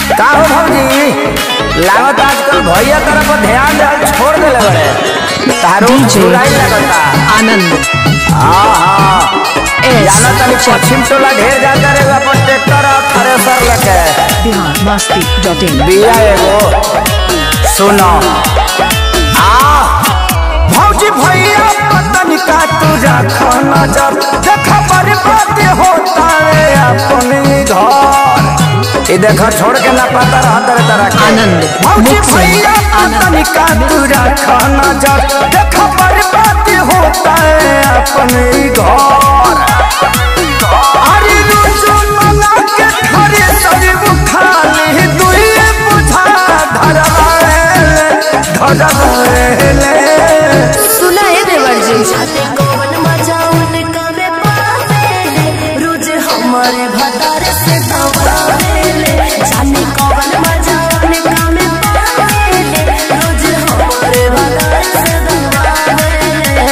का हो भौजी लागत आजकल भैया तरफ ध्यान दे छोड़ देले बड़े तारो DJ बुराई लगता आनंद हाँ हाँ एस जाना तनी पश्चिम टोला ढेर जाता रे अपन ट्रैक्टर और थ्रेसर लेके बिहार मस्ती डॉट इन बिया एगो सुनो आ भौजी भैया पतन का तुझा खाना जब देखा बर्बाद होता रे अपने घर ये देखो छोड़ के ना पता रहा तरह तरह के आनंद, भौजी मुख से भैया पतन का तुझा खाना जब देखा बर्बाद होता है अपने घर अरे रोज मना के खरे सरी बुखाली दुई बुझा धरवाएले धरवाएले सुना है देवर जी जाने कौन मजा उनका में पावेले रोज हमारे भतार से दबावेले जाने कौन मजा उनका में पावेले रोज हमारे भतार से दबावेले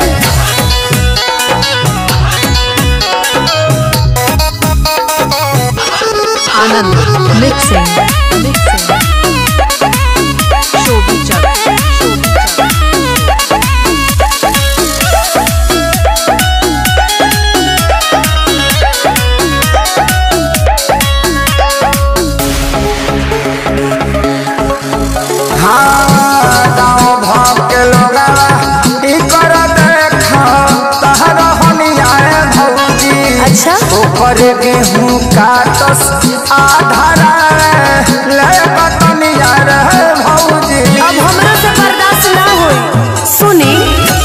आनंद मिक्सिंग मिक्सिंग शोभी चक शोभी चक हाँ गाँव भाव के लोग ई कर देखा तहर हनियाए भौजी अच्छा ऊपर गेहूं काटस आधारा ले बतनिया रे भौजी अब हमरा से बर्दाश्त ना होई सुनी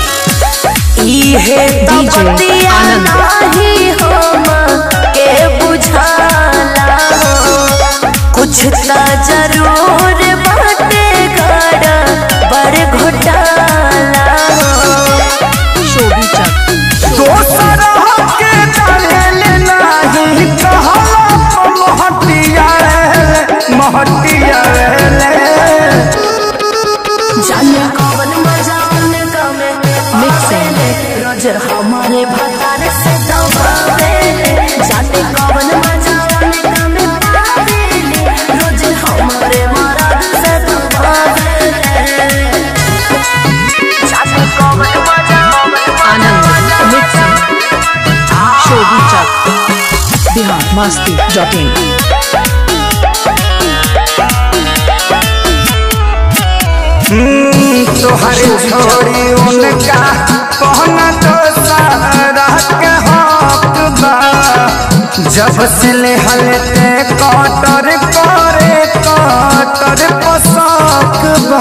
इहे तो DJ बतिया आनंद। नाही हम के बुझाला कुछ त जरूर बाटे गड़ा बड़ घोटाला शोभी चक दोसर के डाले नाही कहला महटिया रे महटिया रे जाने कौन मजा उनका में Mixing. आवेले, रोज हमारे भतार से दबावेले जाने कौन मजा उनका में आवेले, रोज हमारे मराद से दबावेले जाने कौन मजा आनंद मिक्सिंग शोभी चक बिहार मस्ती डॉट इन तोहर छोड़ी उनका कहना तो सारा के हक बा जब से ले हलते कटर करे कटर पसक बा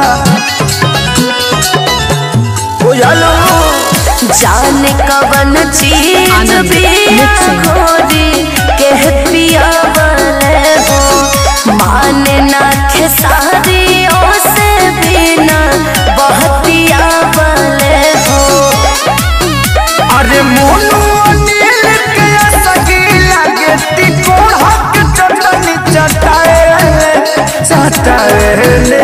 बुझलो जाने कवन चीज आनंद, भी mixing. खोरी के पिया वाले हो माने ना खेसारियों से बिना बहतिया वाले हो अरे मोनू अनिल के सगी लगे तिकोड़ हक चटनी चटाए चटाए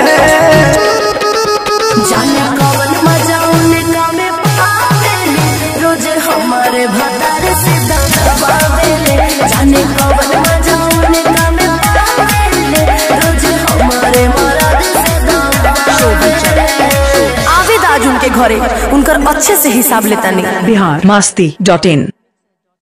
जाने कवन मजा उनका में पावेले रोज हमारे भतार से दबावेले जाने कवन मजा उनका में पावेले रोज हमारे मराद से दबावेले आवेद आज उनके घरे उनकर अच्छे से हिसाब लेता नहीं बिहार मस्ती डॉट इन